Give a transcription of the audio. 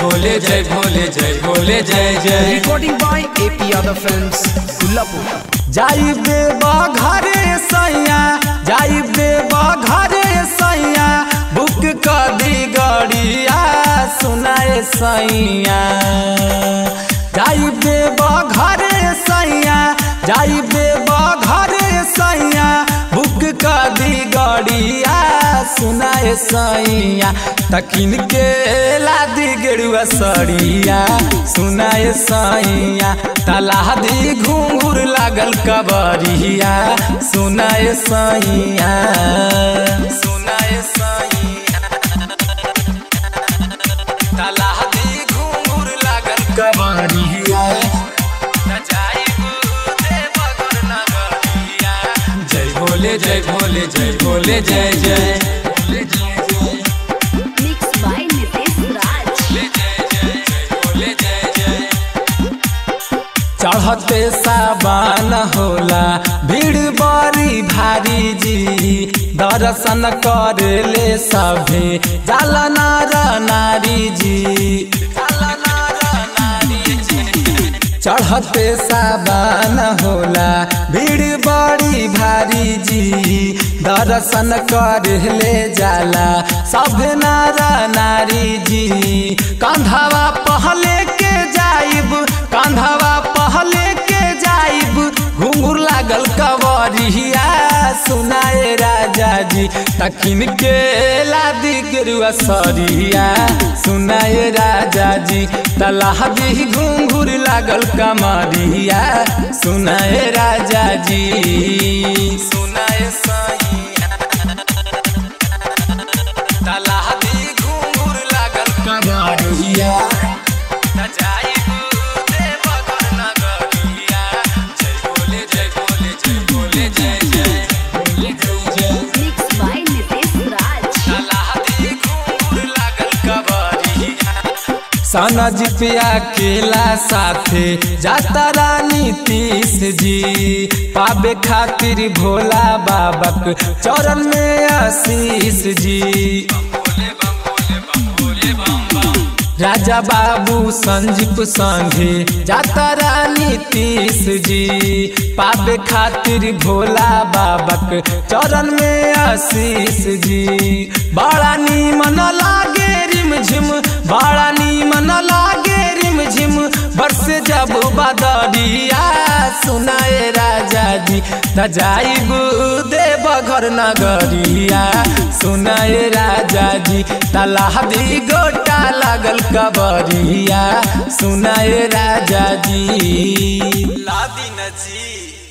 भोले जय भोले जय भोले जय जय Recording by AP Other Films, Kullapur. जाई देवा घरे सैया जाई देवा घरे सैया बुक कर दी गड़िया सुनाए सैया जाई देवा घरे सैया जाई देवा घरे सैया बुक कर दी गड़िया सुनाए सैया तकिन के लादी गेरुआ सड़िया सुनाए सैया तलाह दी घूंघूर लागल कबरिया सुनाए सैया सुनाए सैया तलाह दी घूंघूर लागल कबरिया जय भोले जय भोले जय भोले जय जय Mixed by Nitesh Raj. चढ़ते साबान होला भीड़ बड़ी भारी जी दर्शन कर ले सभे जाल नार नारी जी जाला नार नारी जी चढ़ते साबान होला भीड़ बड़ी भारी जी दर्शन कर ले जाला सब नारा नारी जी कंधवा पहले के जाइब कंधवा पहले के जाइब घुंघुर लागल कवरिया सुनाए राजा जी तखिन के लादी गेरुआ सरिया सुनाए राजा जी तलाह दी घुंघुर लागल कमरिया सुनाए राजा जी सुनाए सैया तलाह दी घुंघुर लागल कमरिया Mixed by Nitesh Raj. सनज पिया केला साथे जाता रानी तीस जी पाबे खातिर भोला बाबक चरण में आशीष जी राजा बाबू संजीप संघे जाता रानी तीस जी पाबे खातिर भोला बाबक चरण में आशीष जी बड़ा नीमन लागे रिम झिम बड़ा नीमन लागे रिम झिम बरस जब बदरिया सुनाए राजा जी तजाइब देव घर नगरिया सुनाए राजा जी तलाह दी गोटा लागल कबरिया सुनाए राजा जी लादी नजी